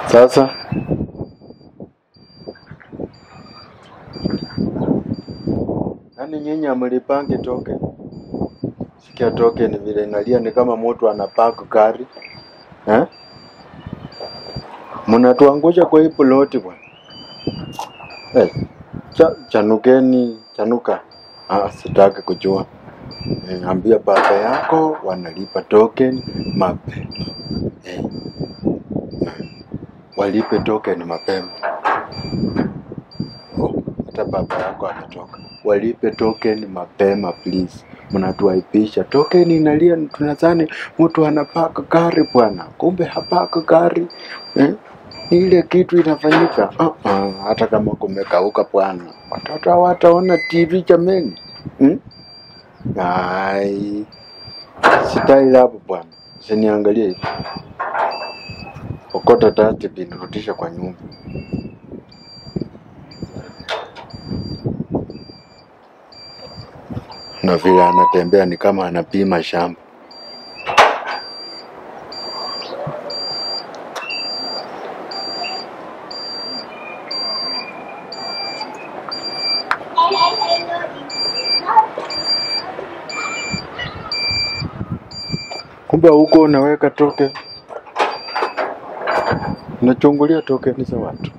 Sasa yaani nyinyi amlipangi token? Sikia token vile inalia ni kama mtu anapark gari eh? Mnatuangusha kwa hii ploti bwana. Eh, cha, chanukeni chanuka. Ah, sitaki kujua. Eh, ambia baba yako wanalipa token mapema. Eh, walipe token mapema. Oh, hata baba yako ametoka. Walipe token mapema please. Mnatuaipisha. Token inalia, tunadhani mtu anapaka gari bwana, kumbe hapaka gari eh? Ni ile kitu inafanyika. Uh -uh, hata kama kumekauka bwana, watoto hawataona TV jameni. Hmm? Ai, sitaila hapo bwana, siniangalie hivi. Okota dustbin, rudisha kwa nyumba. Na vile anatembea ni kama anapima shamba. Kumbe huko unaweka token, unachungulia tokeni za watu.